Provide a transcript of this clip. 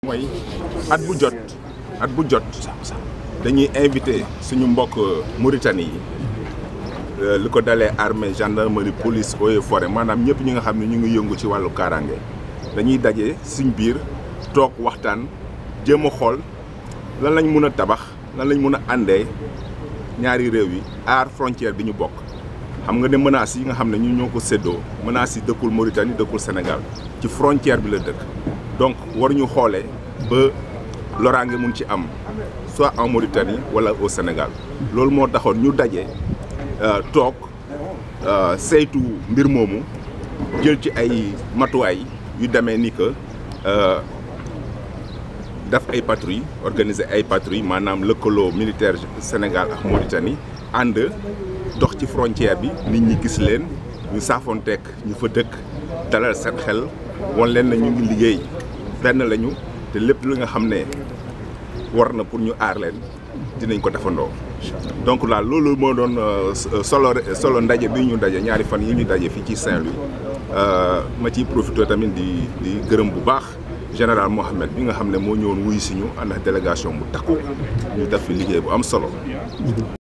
mooy at bu jot at bu jot dañuy invité suñu mbokk Mauritanie yi li ko dalee armée gendarmerie police eaux et forêt maanaam ñëpp ñi nga xam ne ñu ngi yëngu ci wàllu kaaraange dañuy daje suñ biir toog waxtaan jéem a xool lan lañ mun a tabax lan lañ mun a àndee ñaari réew yi aar frontière bi ñu bokk xam nga ne menaces yi nga xam ne ñu ñoo ko séddoo menaces yi dëkkul Mauritanie dëkkul Sénégal ci frontière bi la dëkk donc waruñu xoolee ba loraange mun ci am soit en Mauritanie wala au Sénégal loolu moo taxoon ñu daje toog saytu mbir moomu jël ci ay matuwaay yu demee ni que def ay patrouille organiser ay patrouille maanaam lëkkaloo militaire Sénégal ak Mauritanie ànd dox ci frontière bi nit ñi gis leen ñu saafonteek ñu fa dëkk dalal seen xel won leen na ñu ngi liggéey benn lañu te lépp li nga xam ne war na pour ñu aar leen dinañ ko defandoo. donc là loolu moo doon solo solo ndaje bi ñu daje ñaari fan yi ñu daje fii ci Saint-Louis ma ciy profité tamit di di gërëm bu baax général Mohamed bi nga xam ne moo ñëwoon wuyu si ñu ànd ak délégation bu takku ñu def fi liggéey bu am solo.